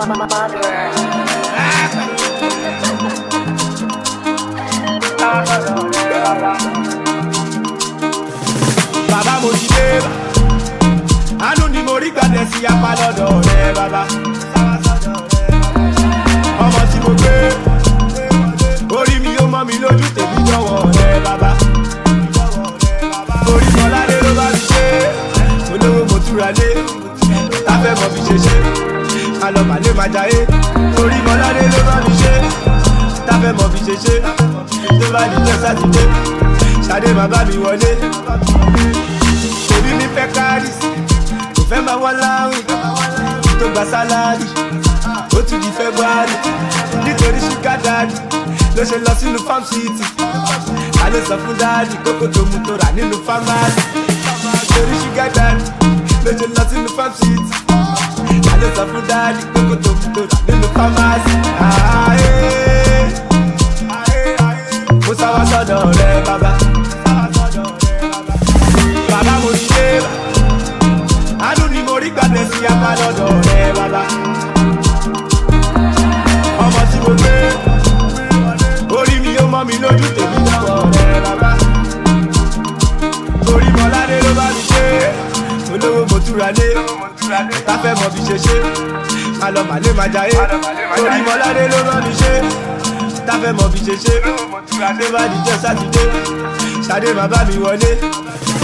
bàbá mo ti dé àánú ni mo rí gbàdẹ sí apá lọ́dọ̀ rẹ bàbá ọmọ tí mo gbé orí mi yóò mọ́ mi lójú tèmi jọ̀wọ́ rẹ bàbá orí mọ́ládé ló bá mi ṣe olówó mo túra lé táfẹ́ mọ̀ fi ṣe ṣe alọ́ màlẹ́ máa jayé orí mọ́ládé ló bá mi ṣe táfẹ́ mọ̀ fi ṣe ṣe tó bá dìjọ́ sátidé ṣadé bàbá mi wọlé èmi mi fẹ́ kárìs kò fẹ́ máa wọ́n láwìn tó gba sálárì ó tún di february nítorí ṣúgà dáàdì ló ṣe lọ sínú farm city a lè sọ fún dáàdì kókó tó mu tó rà nínú fámásì nítorí ṣúgà dáàdì ló ṣe lọ sínú farm city a lè sọ fún dáàdì kókó tó mu tó rà nínú fámásì. mo sá wá sọ́dọ̀ rẹ bàbá bàbá mo ti dé àánú ni mo rí gbàdé sí apá lọ́dọ̀ rẹ bàbá ọmọ tí mo gbé orí mi yóò mọ́ mi lójú tèmi lọ́wọ́ rẹ bàbá orí mọ́ládé ló bá mi ṣe olówó mo túra lé táfẹ́ mọ̀ bí ṣe ṣe má lọ màlé má jayé orí mọ́ládé ló bá mi ṣe táfẹ́ mọ̀ bí ṣe ṣe tó bá dìjọ́ sátidé ṣadé bàbá mi wọlé